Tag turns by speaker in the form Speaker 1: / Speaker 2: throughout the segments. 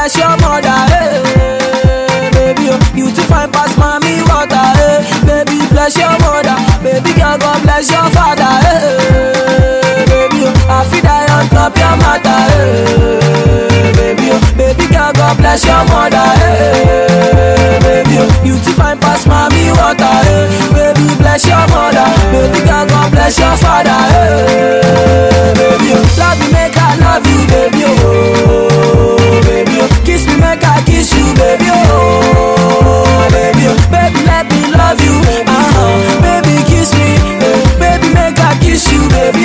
Speaker 1: bless your mother, hey, baby. Oh, you too fine pass mommy water, hey, baby. Bless your mother, baby girl, God bless your father, hey, baby. Oh, I feel die on top your matter, hey, baby. Oh, baby girl, God bless your mother, hey, baby. Oh, you too fine pass mommy water, hey, baby. Bless your mother, baby girl, God bless your father, hey, baby. Oh, love me, make I love you, baby. Oh, baby. Oh, kiss me, make I kiss you, baby. Oh, baby. Oh, baby, let me love you. Uh-huh. Baby, kiss me, eh, baby, make I kiss you, baby.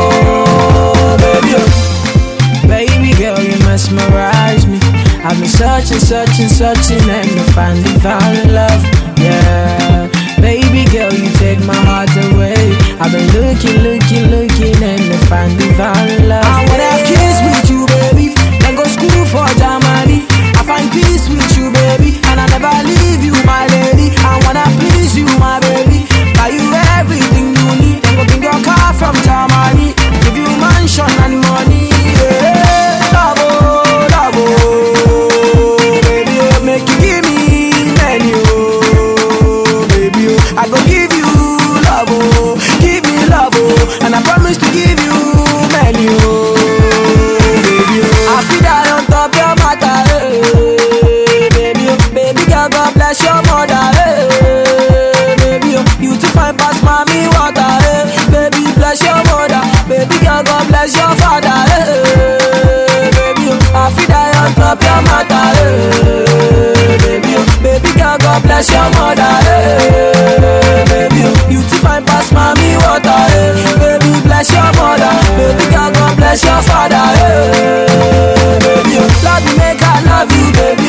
Speaker 1: Oh, baby. Oh. Baby girl, you mesmerize me. I've been searching, searching, searching, and to finally found love. Yeah, baby girl, you take my heart away. I've been looking, looking, looking, and to finally found love. I wanna have kids with you, baby. Then go school for Germany. I find peace with you, baby, and I never leave you, my lady. I wanna please you, my baby. Buy you everything you need. Then go bring your car from Germany. Give you mansion and money. Yeah, love, oh, love, oh, baby, oh, make you give me menu, oh, baby, oh. I go give you love, oh, give me love, oh, and I promise to give you menu, oh, baby, oh. I feel that on top your matter, hey, baby, oh, baby girl, God bless your mother, hey, baby, oh, you too fine pass mommy water, hey, baby, bless your mother, baby girl, God bless your father, hey, baby, oh, I feel that on top your matter, hey, baby, oh, baby girl, God bless your mother, hey, baby, oh, you too fine pass mommy water, hey, baby, bless your mother, baby girl, God bless your father, hey, baby, oh, love me, make I love you, baby,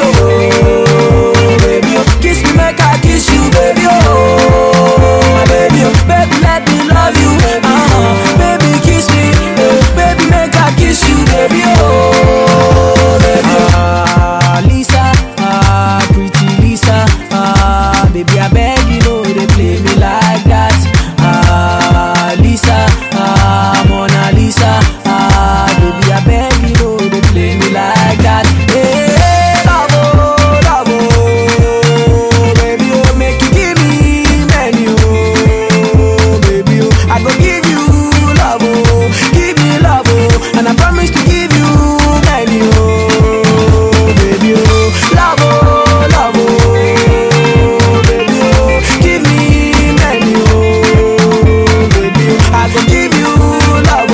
Speaker 1: oh, baby, oh, kiss me, make I kiss you, baby, oh, baby, oh, baby, let me love you, uh-huh, baby, kiss me, eh, baby, make I kiss you, baby, oh, baby, oh. Ah, Lisa, ah, pretty Lisa, ah, baby, I beg you, know they play me like that, ah, Lisa, ah, Mona Lisa, ah, baby, I beg you, know they play me like that, hey, love, oh, love, oh, baby, oh, make you give me menu, oh, baby, oh, I go give you love, oh, give me love, oh, and I promise to give you menu, oh, baby, oh, love, oh, love, oh, baby, oh, give me menu, oh, baby, oh, I go give you love,